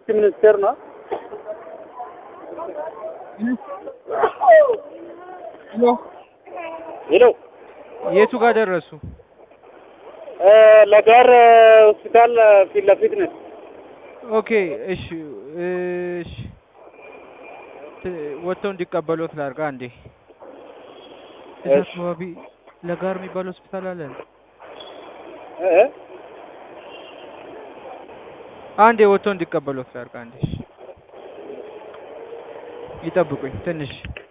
ትምህርት ሚኒስቴር ነው። ሄሎ የቱ ጋር ደረሱ? እ ለጋር ሆስፒታል ፊት ለፊት ነን። ኦኬ እሺ እሺ ት- ወጥተው እንዲቀበሉት ላድርግ አንዴ። እዛ እሺ። አካባቢ ለጋር የሚባል ሆስፒታል አለ። እ አንዴ ወጥተው እንዲቀበሉት ላድርግ አንዴ። እሺ። ይጠብቁኝ ትንሽ